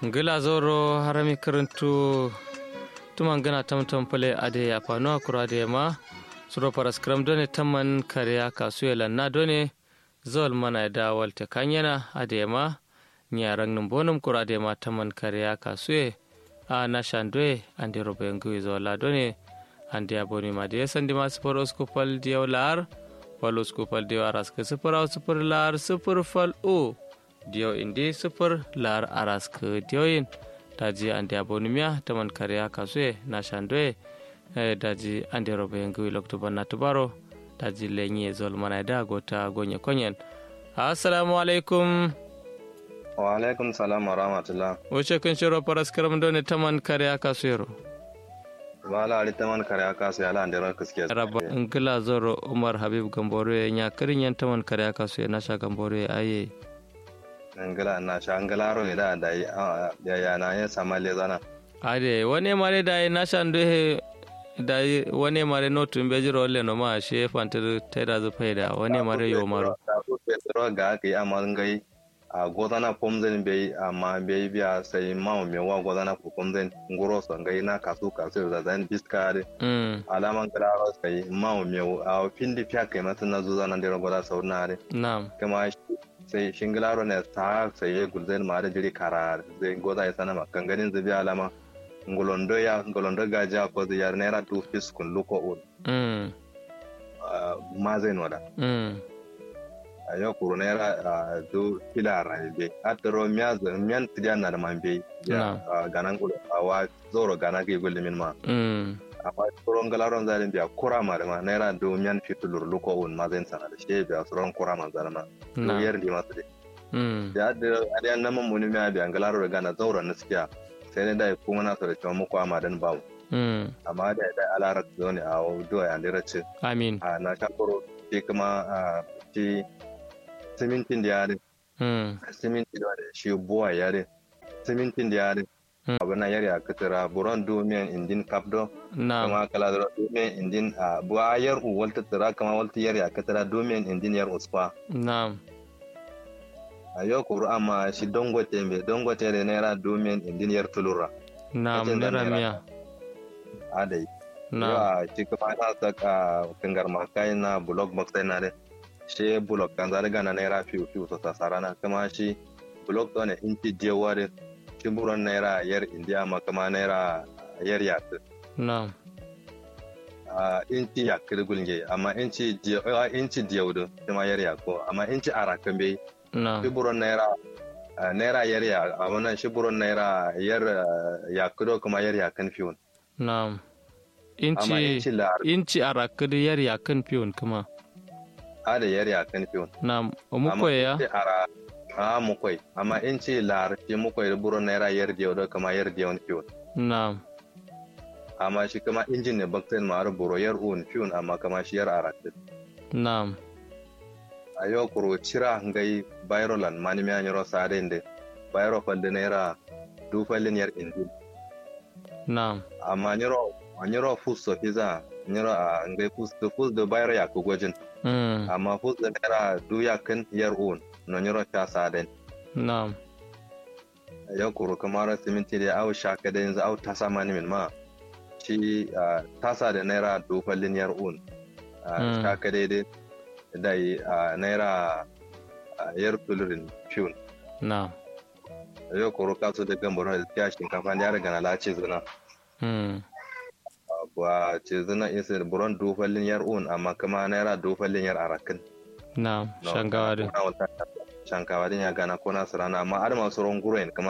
ngila zoro harami karantu tuman gana tamtam pale ade ya pano akura ade ma suro paras kram done tamman kariya kasu lanna done zol mana da walte kanyana ade ma nyarang num bonum kura ade ma tamman kariya kasu a na shandwe ande robo yangu zola done ande aboni ma de sandi ma sufur uskupal diyaw lar wal uskupal diyaw aras ke sufur au sufur lar sufur fal o diyo indi sufur lar aras ke diyoyin daji ande abonimiya taman kariya kasue na shandwe eh, daji ande robo yengu lokto banna tubaro daji lenye zol mana da gota gonye konyen assalamu alaikum wa alaikum salam wa rahmatullah wuce kun shiro paras karam done taman kariya kasuero wala ali taman kare aka sai ala ndero kiske rabba ngila zoro umar habib gambore nya kirin yan taman kariya kasuye na sha gambore aye ngala na sha ngala ro ne da da ya ya na ya samale zana ade wani mare da na shan he da wani mare no tumbe jiro le no ma she fantar taida zu faida wani mare yo maro petro ga ke amma ngai a godana pomzen be amma be biya sai ma me wa godana ko pomzen ngoro so ngai na kasu kasu da zan biskare mm alaman kala sai ma me a pindi pya kai mata na zuza nan dero goda saunare na'am kama sai shingilaro ne ta sai ya gulzen ma da jiri karar zai goda ya sana makan ganin zubi alama ngolondo ya ngolondo gaja ko zai yar naira tu fiskun luko un mm ma zai noda mm a yau kuro naira du kila raibe a taro miya miyan tijan na da man bai ya ganan kulo a wa zoro gana ke gulle min ma mm amma tsoron galaron zalin biya kura ma da ma naira du miyan fitulur luko un ma zai sana da shi biya tsoron kura ma zalama na yar di masu dai mm da da adiyan nan mun muni miya biya galaro da gana zauren na sikiya sai ne da kuma na so da cewa muku amma dan babu mm amma da da alarar zo ne a duwa ya ndira ce amin a na shakoro shi kuma a shi simintin da yare mm simintin da yare shi buwa yare simintin da yare Mm. abu na yare a katara buron domin indin kapdo na'am kama kala da domin indin a buwa yar u walta tara kama walta yare a katara domin indin yar usfa na'am a yau kuru amma shi dongote mbe dongote da naira domin indin yar tulura na'am Wajen da nera naira. miya adai na'am yawa shi kuma na saka kangar makai na blog box na de shi blog kan zari gana naira fiu fiu so sasara na kuma shi blog to ne inci jewa de shi buron naira yar india ma kuma naira yar yat na'am a inci ya kiri gulge amma inci jewa inci jewa de kuma yar ya ko amma inci arakan bai shi na'am buron naira ah, naira yar ya amma nan shi buron naira yar ah, ya kido kuma yar ya kan fiun na'am amma inci inci la inci arakadi yar yakan fiyon kuma ada yar ya kan fiun na'am umuko ya ce ara a mukwai amma in ce lar ce mukwai da buron naira yar da da kama yar da wani fiyon na'am amma shi kama injin ne bakten ma har buro yar un fiyon amma kama shi yar aratin na'am a yau kuro cira ngai bayrolan mani mi anyoro sare inde bayro falde naira du fallin yar indin na'am amma nyoro anyoro fus so fiza nyoro a ngai fus do fus do bayro ya ko gojin mm amma fus da naira du yakin yar un no nyoro ta saden na'am yau kuro kamar siminti da au shaka da yanzu au tasa mani min ma shi ah, tasa da naira dofar liniyar un Ah, Mm. shaka daidai da yi ah, naira ah, yar tulurin fiun na'am yau kuro kasu da gambar da tiya shinkafa da ya riga na lace zuna mm ba ce zuna isa da buron dofar liniyar un amma kuma naira dofar liniyar arakin na'am shangawa din shankawa din ya gana ko nasu rana amma adama sauran guren kama